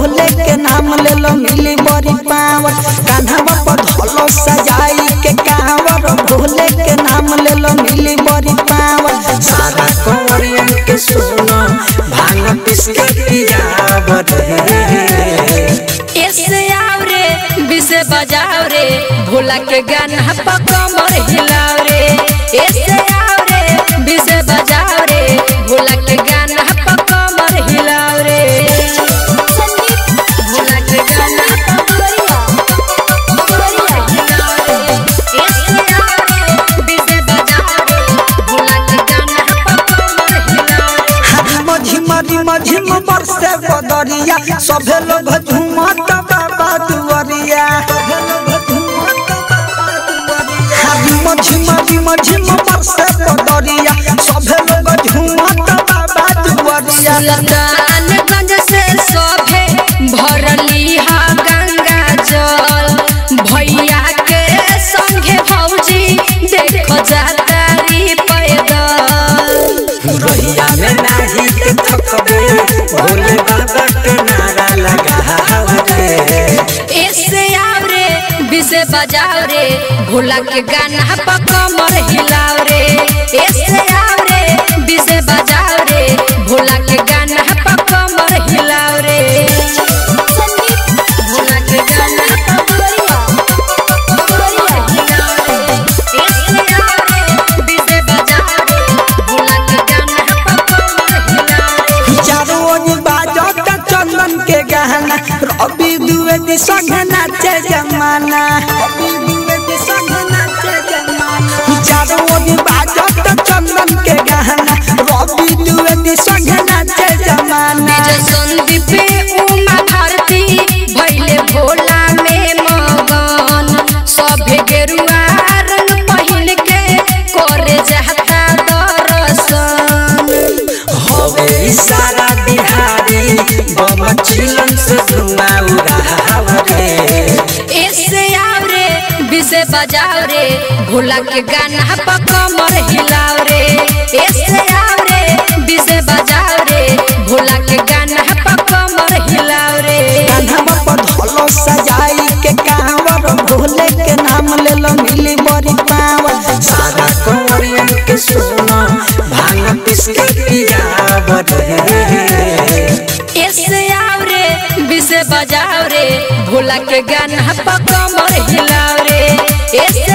भोले के नाम ले लो मिली बड़ी पावर कान्हा पर धलो सजाई के कांवर भोले के नाम ले लो मिली बड़ी पावर सारा कंवरियन के सुनो भांग पिस के पियावर ऐसे आओ रे बिसे बजाओ रे भोला के गाना पर कमर हिलाओ रे ऐसे आओ रे बिसे बजाओ रे भोला के गाना पर कमर हिलाओ रे भोला के गाना पर ऐसे आओ रे बिसे बजाओ रे भोला के गाना पर कमर हिलाओ रे झिम झिम झिम बरसे बदरिया सभे लोग झूमत बाबा दुआरिया झिम झिम झिम झिम बरसे बदरिया सभे लोग झूमत बाबा दुआरिया सुल्तानगंज से सभे भरली हा गंगा जल भैया के संगे भौजी देखो जातारी पैदल रहिया में नाही के थकबे भोले बाबा के नारा लगावे ऐसे आओ रे बिसे बजाओ रे भोला के गाना पर कमर हिलाओ रे ऐसे आओ रे बिसे बजाओ रे भोला के गाना पर कमर हिलाओ रे भोला के गाना पर ऐसे आओ रे बिसे बजाओ रे भोला के गाना पर कमर हिलाओ रे चारों ओर बाजत चंदन के गहना रवि द्विवेदी संग नाचे जमाना चारों ओर बाजत चंदन के गहना रवि द्विवेदी संग नाचे जमाना विजय संदीप उमा भारती भैले भोला में मगन सभे गेरुआ रंग पहिन के करे जाता दर्शन होवे सारा बिहारी बम चिलन से धुआं उड़ावे ऐसे आओ रे बिसे बजाओ रे भोला के गाना पर कमर हिलाओ रे ऐसे आओ रे बिसे बजाओ रे भोला के गाना पर कमर हिलाओ रे कान्हा पर धलो सजाई के कांवर भोले के नाम ले लो मिली बड़ी पावर सारा कंवरियन के सुनो भांग पिस के पियावर ऐसे आओ रे बिसे बजाओ रे भोला के गाना पर कमर हिलाओ रे ऐसे